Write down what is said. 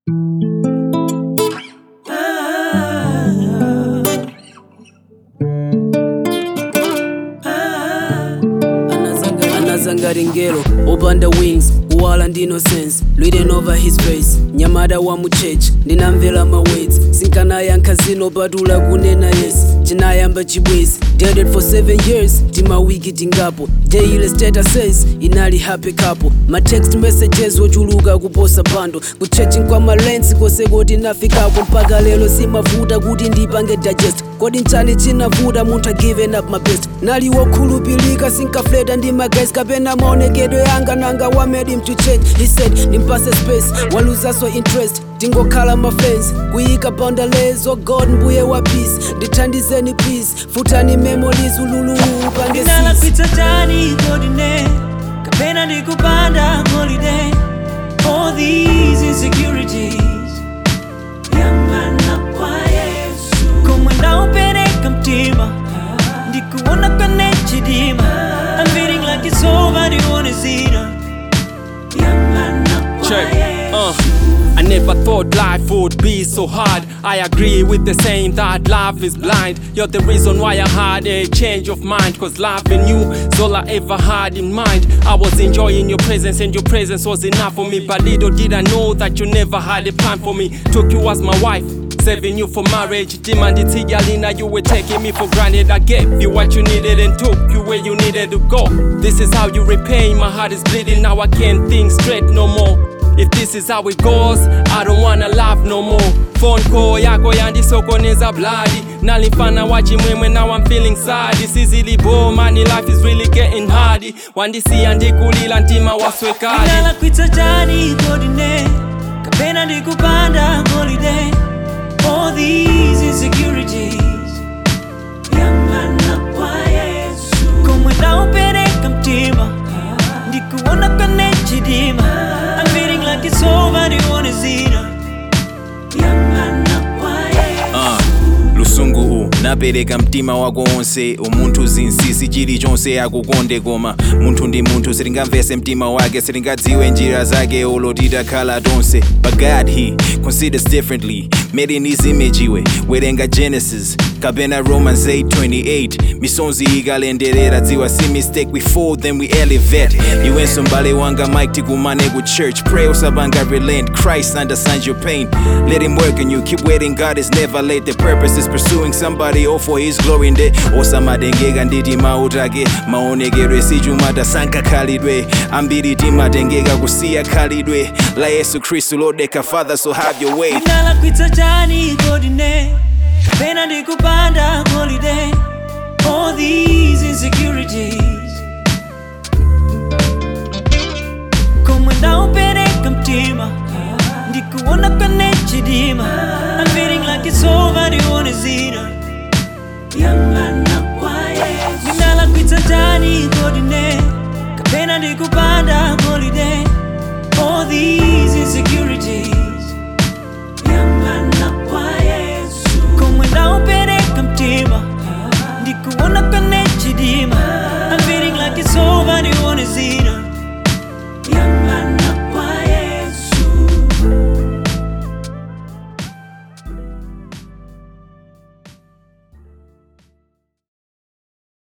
ngero opanda wings uwala ndi innocence written over his face nyamata wa mu church ndinamvera mawords sinkanayankha zino patula kunena yes chinayamba chibwezi dated for 7 years timawiki tingapo daily statuses inali happy couple ma text messages wochuluka kuposa pando kuchechi kwa malensi kose koti nafikako mpaka lero simavuta kuti ndipange digest kodi nchani chinavuta munthu given up my best nali wokhulupilika sinkafleta ndi magesi kapena maonekedwe yanga nanga what made him to change he said ndimpase space waluzaso interest tingokhala mafans kuyika boundaries oh god mbuye wa peace ndithandizeni please futani memories ululu upange Ndinala sis pizza tani godine Kapena ndikupanda holiday All these insecurities Yangana kwa Yesu Komwe ndaupereka mtima Ndikuona kwenye chidima I'm feeling like it's over ndione zina Yangana kwa Check. Yesu Uh. I never thought life would be so hard. I agree with the saying that love is blind. You're the reason why I had a change of mind. Cause loving you is all I ever had in mind. I was enjoying your presence, and your presence was enough for me. But little did I know that you never had a plan for me. Took you as my wife. Saving you for marriage, demanded Tigalina, you were taking me for granted. I gave you what you needed and took you where you needed to go. This is how you repay. My heart is bleeding, now I can't think straight no more. If this is how it goes, I don't wanna laugh no more. Phone call yako yandisokoneza bloody nalifana wachimwemwe now I'm feeling sad This is really bore money life is really getting hard wandisiya ndikulila ntima waswekali Ndinala kwitsa tani godine Kapena ndikupanda holiday All these insecurities Yangana kwa Yesu Komwe ndaupereka mtima Ndikuona kwenye chidima I'm feeling like it's over ndione zina Yangana kwa Yesu uh, lusungu u napereka mtima wako wonse umunthu zinsinsi chilichonse akukonde koma munthu ndi munthu sitingamvese mtima wake sitingadziwe njira zake olo titakhala tonse but god he considers differently made in his image iwe werenga genesis kapena romans 828 misonzi ikalenderera dziwa si mistake we fall then we elevate iwenso mbale wanga mike tikumane ku church pray usabanga relent christ understands your pain let him work and you keep waiting god is never late the purpose is pursuing somebody all for his glory nde osamatengeka nditi mautake maonekedwe sichumata sankakhalidwe ambiri timatengeka kusiya khalidwe la yesu khristu lodeka father so have your way Ndinala kwitsa tani godine Kapena ndikupanda holiday All these insecurities Komwe ndaupereka mtima Ndikuona kwenye chidima I'm feeling like it's over ndione zina Yangana kwa Yesu Ndinala kwitsa tani godine Kapena ndikupanda holiday All these insecurities Yangana kwa Yesu Komwe ndaupereka mtima Ndikuona kwenye chidima